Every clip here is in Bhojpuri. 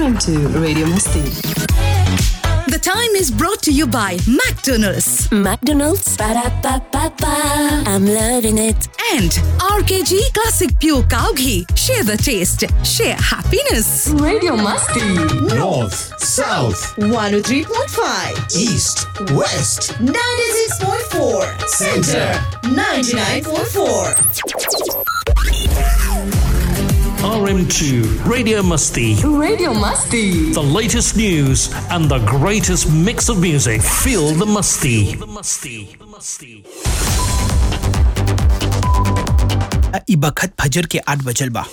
RM2 Radio Masti. The time is brought to you by McDonald's McDonald's. Ba-da-ba-ba-ba. I'm loving it. and RKG Classic Pure Cow Ghee. Share the taste, share happiness. Radio Masti. North, South, 103.5, East, West, 96.4, Center. 99.4. RM2 Radio Musty. Radio Masti. The latest news and the greatest mix of music. Feel the musty. The musty. The musty. ई बखत फजर के आठ बजल बा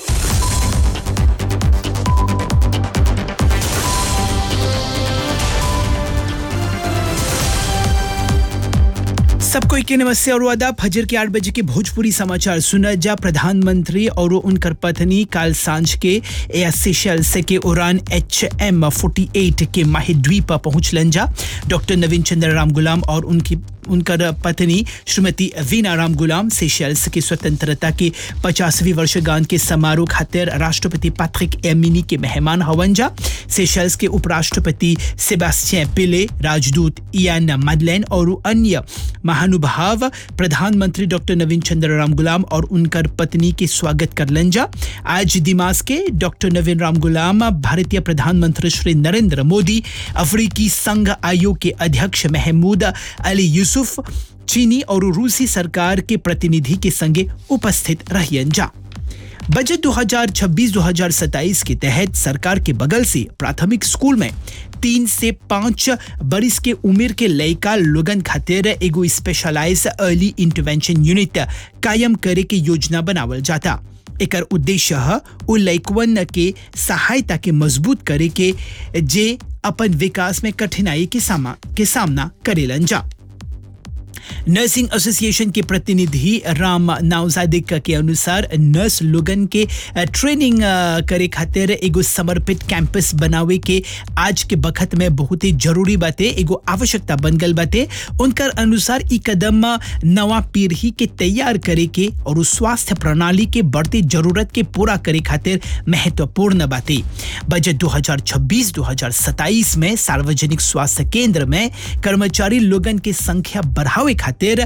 सबको के नमस्ते और वादा फजर के आठ बजे के भोजपुरी समाचार सुना जा प्रधानमंत्री और उनकर पत्नी काल सांझ के एयर सेशल्स के उड़ान एच एम फोर्टी एट के माहिद्वीप पहुंचलन जा डॉक्टर नवीन चंद्र राम गुलाम और उनकी उनकर पत्नी श्रीमती वीना राम गुलाम सेशल्स की स्वतंत्रता की पचासवीं वर्षगांठ के समारोह खातिर राष्ट्रपति पैट्रिक एमिनी के मेहमान हवन जा सेशल्स के उपराष्ट्रपति सेबास्टियन पिले राजदूत इयान मदलैन और अन्य महानुभाव प्रधानमंत्री डॉक्टर नवीन चंद्र राम गुलाम और उनकर पत्नी के स्वागत करलन जा आज दिमाग के डॉक्टर नवीन राम गुलाम भारतीय प्रधानमंत्री श्री नरेंद्र मोदी अफ्रीकी संघ आयोग के अध्यक्ष महमूद अली यूसुफ चीनी और रूसी सरकार के प्रतिनिधि के संगे उपस्थित रहियन जा बजट 2026-2027 के तहत सरकार के बगल से प्राथमिक स्कूल में तीन से पाँच बरिस के उम्र के लड़का लोगन खातिर एगो स्पेशलाइज अर्ली इंटरवेंशन यूनिट कायम करे के योजना बनावल जाता एकर उद्देश्य ह उ लइकवन के सहायता के मजबूत करे के जे अपन विकास में कठिनाई के सामा के सामना करेलन जा नर्सिंग एसोसिएशन के प्रतिनिधि राम नावजादिक के अनुसार नर्स लोगन के अ, ट्रेनिंग अ, करे खातिर एगो समर्पित कैंपस बनावे के आज के बखत में बहुत ही जरूरी बाते एगो आवश्यकता बन गल बाते उनकर अनुसार ई कदम नवा पीढ़ी के तैयार करे के और उस स्वास्थ्य प्रणाली के बढ़ती जरूरत के पूरा करे खातिर महत्वपूर्ण बाते बजट 2026-2027 में सार्वजनिक स्वास्थ्य केंद्र में कर्मचारी लोगन के संख्या बढ़ावे खातिर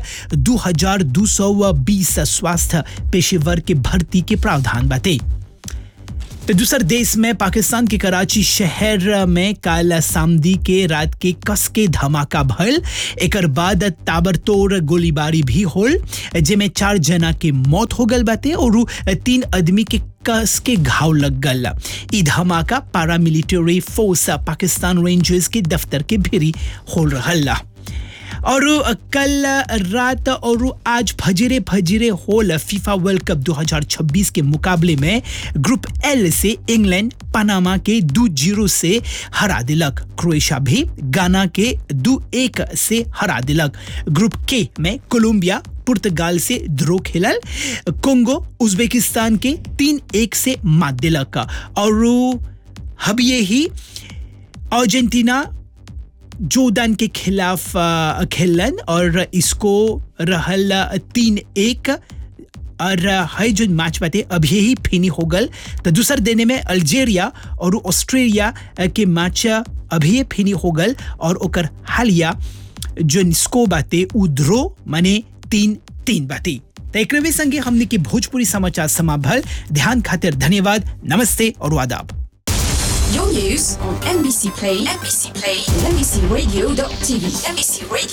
2220 स्वास्थ्य पेशेवर के भर्ती के प्रावधान बाटे तो दूसर देश में पाकिस्तान के कराची शहर में काल सामदी के रात के कस के धमाका भल एकर बाद ताबड़तोड़ गोलीबारी भी होल जेमे चार जना के मौत हो गल बाटे और उ तीन आदमी के कस के घाव लग गल ई धमाका पारामिलिट्री फोर्स पाकिस्तान रेंजर्स के दफ्तर के भीरी हो रहल और कल रात और आज फजरे फजरे होल फीफा वर्ल्ड कप 2026 के मुकाबले में ग्रुप एल से इंग्लैंड पनामा के दो जीरो से हरा दिलक क्रोएशिया भी गाना के दो एक से हरा दिलक ग्रुप के में कोलंबिया पुर्तगाल से ध्रो खेलल कोंगो उज्बेकिस्तान के तीन एक से मात दिलक और अब ये ही अर्जेंटीना जोर्डन के खिलाफ अ, खेलन और इसको रहल तीन एक और है जो मैच बाटे अभी ही फिनी हो गल तो दूसर देने में अल्जेरिया और ऑस्ट्रेलिया के मैच अभी ही फिनी हो गल और ओकर हालिया जो स्को बाटे उ ध्रो माने तीन तीन बाटे तो एक संगे हमने की भोजपुरी समाचार समाभल ध्यान खातिर धन्यवाद नमस्ते और आदाब Your news on NBC Play, NBC Play, and NBCRadio.tv, NBC Radio.